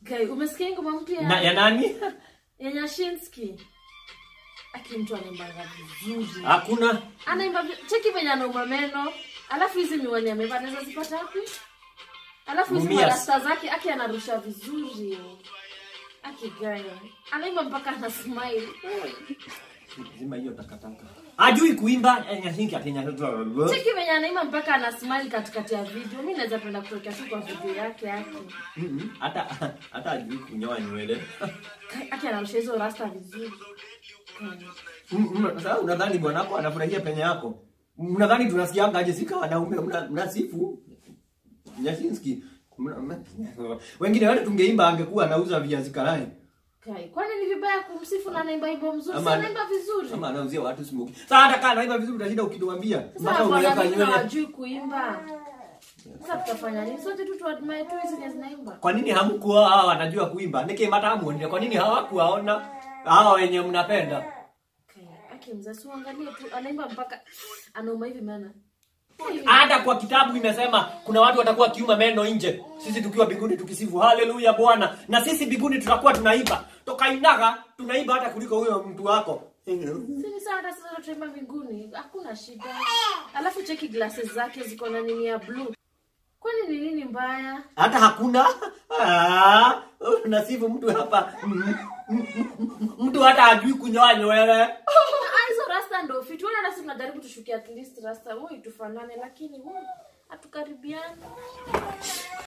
Guy, umesikia hii ngoma mpya Na ya nani? ya Nyashinski? Aki mtu anaimbanga vizuri. Hakuna. Anaimba vi- cheki venye anauma meno. Alafu hizi miwani amevaa anaweza zipata wapi? Alafu hizi Mumias. marasta zake aki anarusha vizuri. Aki guy. Anaimba mpaka ana smile. Zima hiyo takataka. Ajui kuimba eh, Nyasinki atenya. Cheki venye anaimba mpaka ana smile katikati ya video. Mimi naweza penda kutokea tu kwa video yake yake. Mhm. Hata hata ajui kunyoa nywele. Kai- Aki anarusha hizo rasta vizuri. Kai. Mm, mm, Sasa unadhani bwanako anafurahia penye yako? Mnadhani tunasikianga aje sika wanaume mna- mnasifu? Nyasinski. Mna- mna- Wengine wale tungeimba angekuwa anauza viazi karai. Kai. Kwani ni vibaya kumsifu na anaimba hivyo mzuri? Ama- Ama anaimba vizuri. Ama anauzia watu smoke. Sasa hata kama anaiba vizuri utashinda ukituambia. Sasa Mpaka bwana unaweka mimi nywele. hawajui kuimba. Sasa tutafanya nini? Sote tu tuadmire tu hizi zenye zinaimba. Kwa nini hamkuwa hawa wanajua kuimba? Nike matamu ndio kwa nini hawakuwaona hawa wenye mnapenda? Kai. Aki mzee si uangalie tu anaimba mpaka anauma hivi maana. Hata kwa kitabu imesema kuna watu watakuwa kiuma meno nje. Sisi tukiwa mbinguni tukisifu haleluya Bwana. Na sisi mbinguni tutakuwa tunaimba. Toka inaga tunaimba hata kuliko huyo mtu wako. Si ni sawa hata sasa tutaimba mbinguni. Hakuna shida. Alafu cheki glasses zake ziko na nini ya blue. Kwani ni nini mbaya? Hata hakuna ah, nasifu mtu hapa mm, mm, mm, mtu hata ajui kunyoa nywele. Ah, hizo rasta ndo fit. Wana rasta tunajaribu tushukie at least rasta. Woi tufanane lakini woi hatukaribiani.